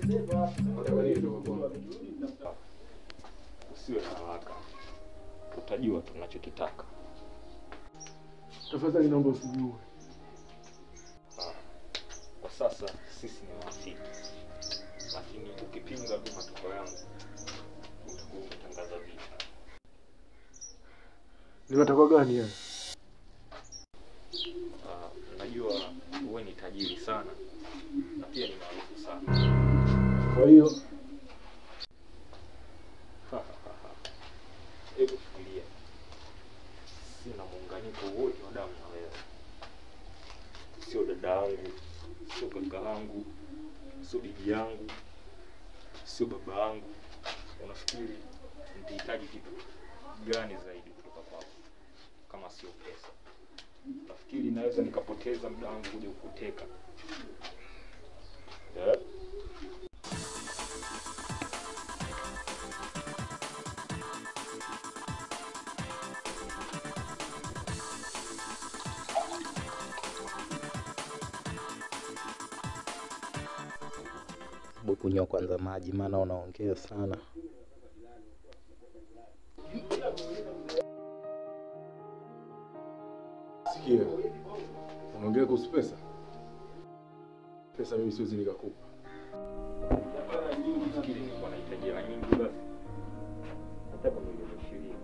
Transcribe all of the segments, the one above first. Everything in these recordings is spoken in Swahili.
Nataka nini kutoka kwangu? Usiwe na haraka, utajua tunachokitaka. Tafadhali naomba usijue. Kwa sasa sisi ni marafiki, lakini ukipinga tu matokeo yangu utakuwa umetangaza vita. Ni matakwa gani haya? Ah, najua wewe ni tajiri sana na pia ni maarufu sana. Kwa hiyo Hebu fikiria, sina muunganiko wote wa damu na wewe, sio dada yangu, sio kaka yangu, sio bibi yangu, sio baba yangu. Unafikiri nitahitaji kitu gani zaidi kutoka kwako kama sio pesa? Nafikiri naweza nikapoteza muda wangu kuja kukuteka yeah? Hebu kunywa kwanza maji, maana unaongea sana. sikia, unaongea kuhusu pesa. Pesa mimi siwezi nikakupa. Nafikiri nilikuwa nahitaji hela nyingi, basi hata kwa milioni ishirini.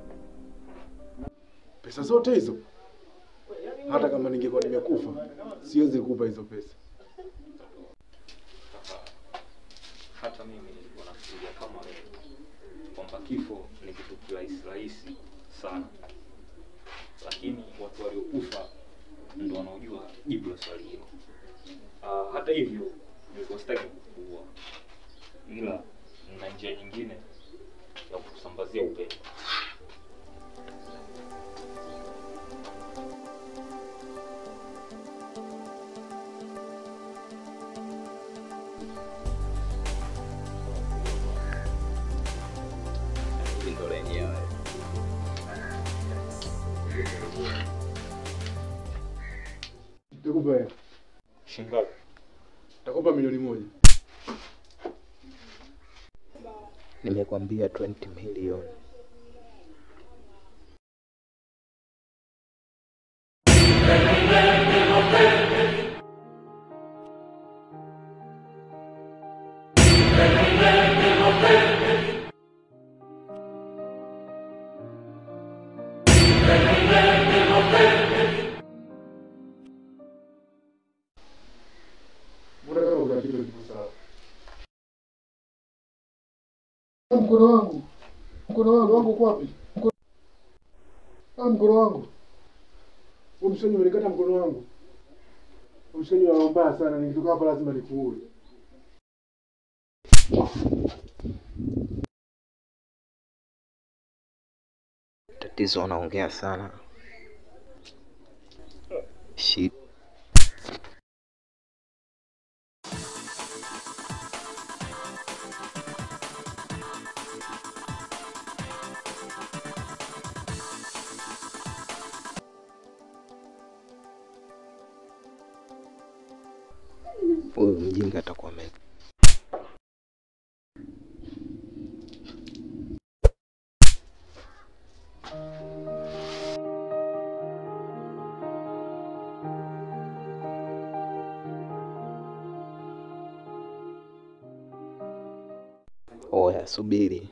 Pesa zote hizo, hata kama ningekuwa nimekufa, siwezi kukupa hizo pesa. hata mimi nilikuwa nafikiria kama wewe kwamba kifo ni kitu kirahisi rahisi sana, lakini watu waliokufa ndo wanaojua jibu la swali hilo. Ah, hata hivyo nilikuwa sitaki kukuua, ila na njia nyingine ya kusambazia upendo. Hili ndo lenyewe. Nitakupa hela. Shingapi? Nitakupa milioni moja. Nimekwambia 20 milioni. Mbona kama kuna kitu kipo sawa? Mkono wangu, mkono wangu, wangu uko wapi? Mkono, ah, mkono wangu. Wewe mshenyi umenikata mkono wangu. Wewe Mshenyi wa mbaya sana, nikitoka hapa lazima nikuue. Tatizo unaongea sana. Shit. Huyu mjinga atakuwa ame Oya, subiri.